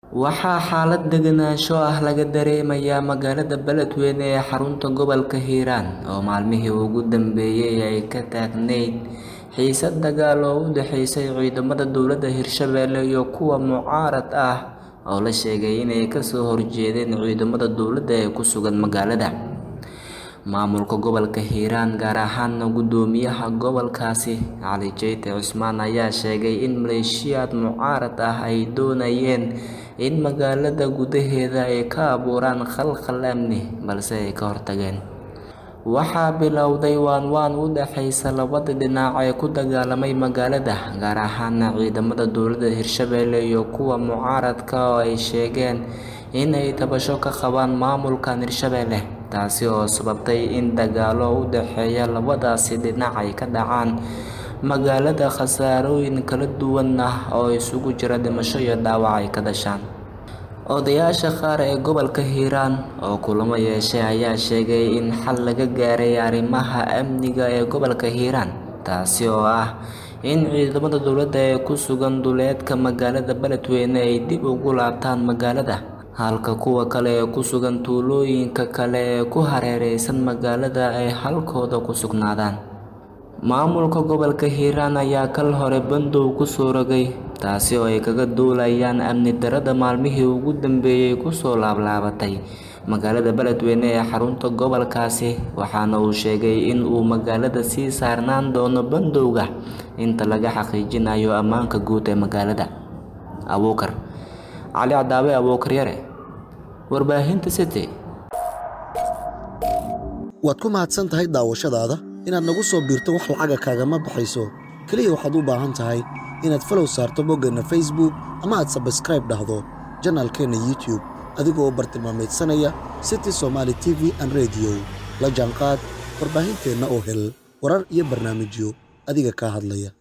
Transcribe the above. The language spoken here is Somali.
Waxaa xaalad degenaansho ah laga dareemayaa magaalada Beledweyne ee xarunta gobolka Hiiraan oo maalmihii ugu dambeeyay ay ka taagneyd xiisad dagaal oo u dhaxeysay ciidamada dowladda Hirshabelle iyo kuwa mucaarad ah oo la sheegay inay ka soo horjeedeen ciidamada dowladda ee ku sugan magaalada. Maamulka gobolka Hiiraan gaar ahaan guddoomiyaha gobolkaasi Cali Jeyte Cusmaan ayaa sheegay in maleeshiyaad mucaarad ah ay doonayeen in magaalada gudaheeda ay ka abuuraan khalkhal amni balse ay ka hortageen. Waxaa bilowday waan-waan u dhaxaysa labada dhinac ee ku dagaalamay magaalada gaar ahaan ciidamada dowladda Hirshabelle iyo kuwa mucaaradka oo ay sheegeen in ay tabasho ka qabaan maamulka Hirshabelle taasi oo sababtay in dagaallo u dhexeeya labadaasi dhinac ay ka dhacaan magaalada khasaarooyin kala duwan oo isugu jira dhimasho iyo dhaawac ay ka dhashaan. Odayaasha qaar ee gobolka Hiiraan oo kulamo yeeshay ayaa sheegay in xal laga gaaray arrimaha amniga ee gobolka Hiiraan taasi oo ah in ciidamada dowladda ee ku sugan duleedka magaalada Beledweyne ay dib ugu laabtaan magaalada halka kuwa kale ee ku sugan tuulooyinka kale ee ku hareeraysan magaalada ay halkooda ku sugnaadaan. Maamulka gobolka Hiiraan ayaa kal hore bandow ku soo rogay taasi oo ay kaga duulayaan amni darrada maalmihii ugu dambeeyay kusoo laalaabatay magaalada Beledweyne ee xarunta gobolkaasi waxaana uu sheegay in uu magaalada sii saarnaan doono bandowga inta laga xaqiijinayo ammaanka guud ee magaalada. Abuukar Cali Cadaawe Abuukar Yare Warbaahinta City waad ku mahadsan tahay daawashadaada inaad nagu soo biirto wax lacaga kaagama baxayso keliya waxaad u baahan tahay inaad falow saarto boggeenna facebook ama aad sabskraib dhahdo janaalkeenna youtube adigoo bartilmaameedsanaya city somaali t v an rediyo la jaanqaad warbaahinteenna oo hel warar iyo barnaamijyo adiga kaa hadlaya